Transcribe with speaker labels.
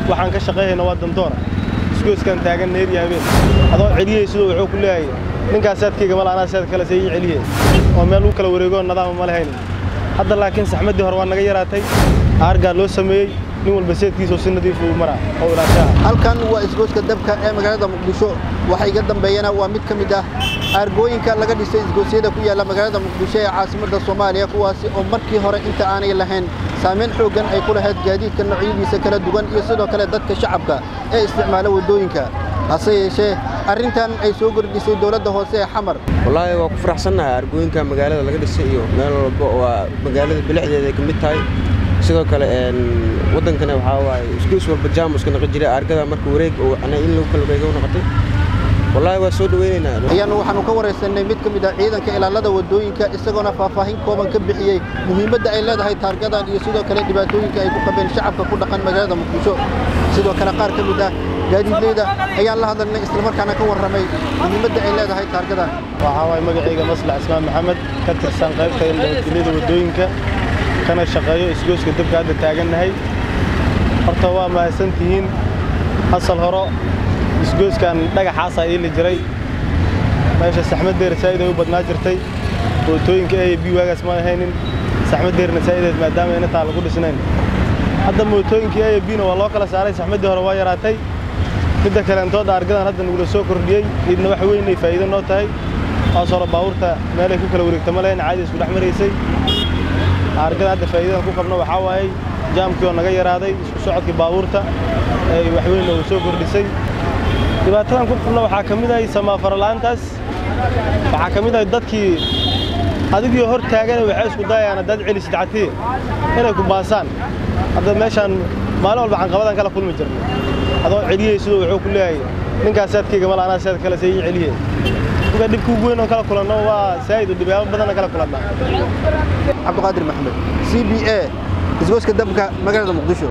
Speaker 1: waxaan ka shaqayhayna waa dandoora isgoyskaan taagan neer iyo habeen adoo celiyey siduu wuxuu ku leeyahay ninkaas saadkayga mala anaa saad kale see ii celiye oo meel lagu kala wareegoo nadaama ma lahaynin hadda laakiin saxmaddii hore waa naga yaraatay aargaa loo sameeyey nin walba seedkiisoo si nadiif uu maraa oo ilaashaha
Speaker 2: halkan waa isgoyska dabka ee magaalada muqdisho waxa iga dambeeyana waa mid ka mid ah aargooyinka laga dhisay isgoosyada ku yaalla magaalada muqdisho ee caasimadda soomaaliya kuwaasi oo markii hore inta aanay lahayn saamayn xooggan ay ku lahayd gaadiidka noocyadiisa kala duwan iyo sidoo kale dadka shacabka ee isticmaala waddooyinka hase yeeshee arrintan ay soo kordhisay dowladda hoose ee xamar
Speaker 3: wallaahi waa ku faraxsannahay argooyinka magaalada laga dhisay iyo meel walba waa magaalada bilicdeeda ay ka mid tahay sidoo kale waddankana waxaa waaye isgoys walba jaamuska naqi jiray argada marka wareeg oo ana in lagu kala wareego noqotay wallaahi waa soo dhaweynaynaa
Speaker 2: ayaannu waxaannu ka waraysanay mid ka mid ah ciidanka ilaalada waddooyinka isagoona faahfaahin kooban ka bixiyey muhiimadda ay leedahay taargadan iyo sidoo kale dhibaatooyinka ay ku qabeen shacabka ku dhaqan magaalada muqdisho sidoo kale qaar ka mid ah gaadiidleyda ayaan la hadalnay islamarkaana ka warramay muhiimadda ay leedahay taargadan
Speaker 1: waxaa waay magacayga maslax ismaan maxamed ka tirsan qaybta nabadgelyada waddooyinka kana shaqeeyo isgooska dabka hadda taagannahay horta waa mahadsan tihiin asal horo isgoyskan dhagaxaasaa iili jiray meesha saxmaddeer saa'id ay u badnaa jirtay mootooyinka a b waagaas ma ahaynin saxmaddeerna saa'ideed maadaama ayna taa lagu dhisnayn hadda mootooyinkii a b na waa loo kala saaray saxmaddii hore waa yaraatay midda kaleentood argadan hadda nagula soo kordhiyey idna wax weyn ay faa'iido noo tahay hoos hore baabuurta meelay ku kala wareegta ma lahayn caadi isku dhex maraysay argadan hadda faa'iidadan ku qabno waxaa waayey jaamkii oo naga yaraaday isku socodkii baabuurta ay wax weyn noogu soo kordhisay dhibaatadan ku qabno waxaa ka mid ahay samaafarala'aantaas waxaa ka mid ahay dadkii adigii hor taagana waxay isku dayayaan haddaad celisid catiye inay ku baasaan hadda meeshaan maalin walba canqabadan kala kulmi jirnay adoo celiyey siduu wuxuu ku leeyahay ninkaas saadkayga mala anaa saad kale see ii celiye marka dhibka ugu weyn oon kala kulanno waa saa'id oo dhibyaabo badanna kala kulannaa
Speaker 2: cabdiqaadir maxamed c b a isgoyska dabka magaalada muqdisho